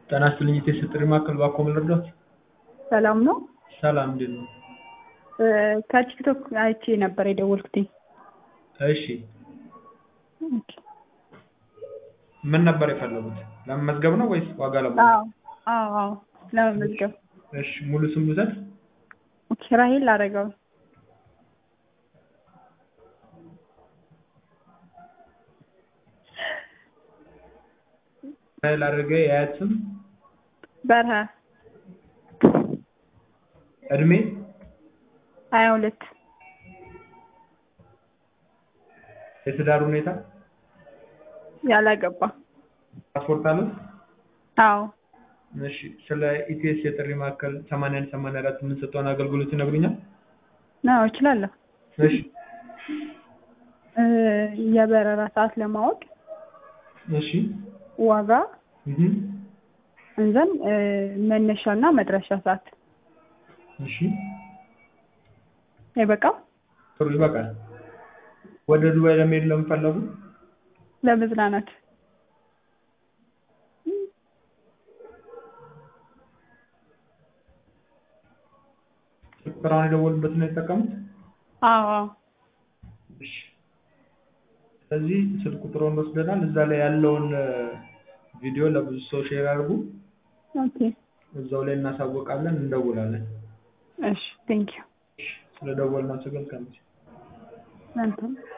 ጤና ይስጥልኝ የቴስት ጥሪ ማዕከል እባክዎ ምን ልርዳዎት? ሰላም ነው? ሰላም እንዴት ነው? ከቲክቶክ አይቼ ነበር የደወልኩትኝ። እሺ ምን ነበር የፈለጉት? ለመመዝገብ ነው ወይስ ዋጋ ለማወቅ? አዎ አዎ አዎ ለመመዝገብ። እሺ ሙሉ ስም ልውሰድ? ኦኬ ራሄል አረጋዊ። ራሄል አረጋዊ የአያት ስም? በርሀ እድሜ? ሀያ ሁለት የትዳር ሁኔታ? ያላገባ ፓስፖርት አለዎት? አዎ እሺ ስለ ኢቲኤስ የጥሪ ማዕከል 81 84 የምንሰጠውን አገልግሎት ይነግሩኛል? አዎ እችላለሁ። እሺ የበረራ ሰዓት ለማወቅ እሺ ዋጋ እህ እንዘን መነሻና መድረሻ ሰዓት እሺ አይበቃም? ጥሩ ይበቃል። ወደ ዱባይ ለመሄድ ለምን ፈለጉ? ለመዝናናት ቁጥሩን የደወሉበትን ነው የተጠቀሙት? አዎ አዎ እሺ ስለዚህ ስልክ ቁጥሩን ወስደናል። እዛ ላይ ያለውን ቪዲዮ ለብዙ ሰው ሼር አድርጉ። ኦኬ እዛው ላይ እናሳውቃለን፣ እንደውላለን። እሺ ቴንኪው ስለደወልን አመሰግናለሁ። እናንተም